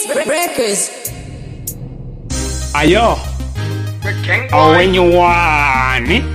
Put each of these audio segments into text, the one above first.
Breakers. Ayo, oh, when you want it.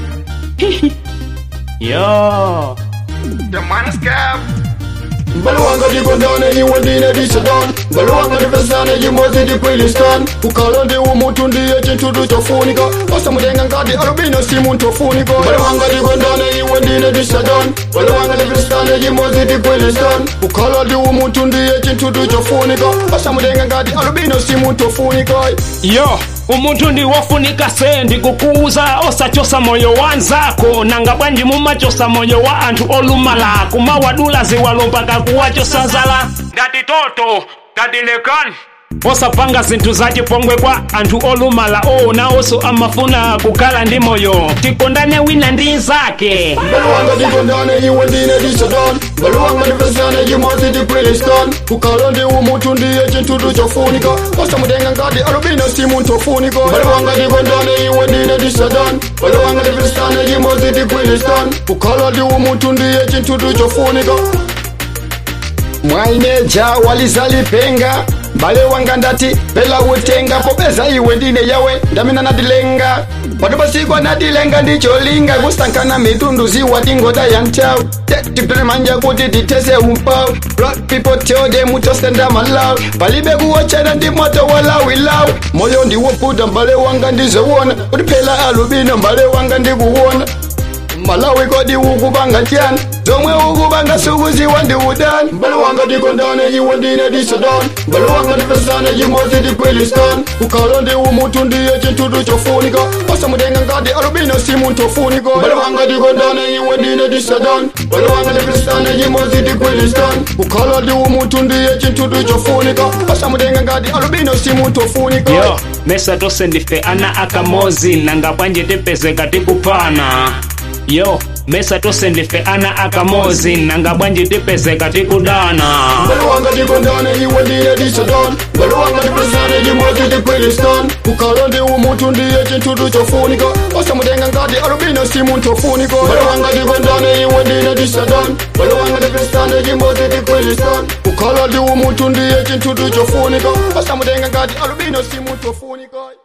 Yo, The man's cap. Balwanga di gondane yi wadine di sadan Balwanga di fesane yi mozi di kwilistan Ukala di umutu ndiye chintudu chofunika Osa mudenga ngadi alubino simu ntofunika Balwanga di gondane yi wadine di sadan Balwanga di fesane yi mozi di kwilistan Ukala di umutu ndiye chintudu chofunika Osa mudenga ngadi alubino simu ntofunika yo, umuntu ndiwofunika sendi kukuuza osachosa moyo wanzako nanga bwanji mumachosa moyo wa anthu olumala kumawadula ziwalo mpaka kuwachosa nzala ngati toto ngati lekani osapanga zinthu zachipongwe kwa anthu olumala ona oso amafuna kukhala ndi moyo tikondane wina ndi nzake Balwanga di gondane yi wadine di sadan Balwanga di fesane yi mozi di kwilistan Ukala di umutu ndiye chintudu chofunika Osa mudenga ngadi alubino simu ntofunika Balwanga di gondane yi wadine di sadan Balwanga di fesane yi mozi di kwilistan Ukala di umutu ndiye chintudu chofunika mwaineja walizalipenga mbale wanga ndati pela utenga popeza iwe ndine yawe ndamina nadilenga padopasikwa nadilenga ndicholinga kusankana mitundu ziwa dingoda ya mchau tipemanja kuti titese umpau black people tell them utosenda malau palibe kuwochera ndi moto walawilau moyo ndiwoputa mbale wanga ndizowona kuti phela alubino mbale wanga ndikuwona malawi kodi ukubanga tyani zomwe ukubanga sukuziwa ndi udani mbale wanga tikondane iwe ndine disadan mbale wanga tipesane chimodzi tikwilistan ukhala ndi umutu ndiye chintudu chofunika osamutenga ngati alubino simu ntofunika mbale wanga tikondane iwe ndine disadan mbale wanga tipesane chimodzi tikwilistan ukhala ndi umutu ndiye chintudu chofunika osamutenga ngati alubino simu ntofunika yo mesa tose ndife ana akamozi nanga bwanji tipezeka tikupana yo mesa tose ndife ana akamozi nanga bwanji tipezeka tikudana mbale wanga tikondane iwe ndine disadan mbale wanga tipesane chimodzi tikwilistan ukhala ndi umutu ndiye chintudu chofunika osamutenga ngati alubino simu ntofunika mbale wanga tikondane iwe ndine disadan mbale wanga tipesane chimodzi tikwilistan ukhala ndi umutu ndiye chintudu chofunika osamutenga ngati alubino simu ntofunika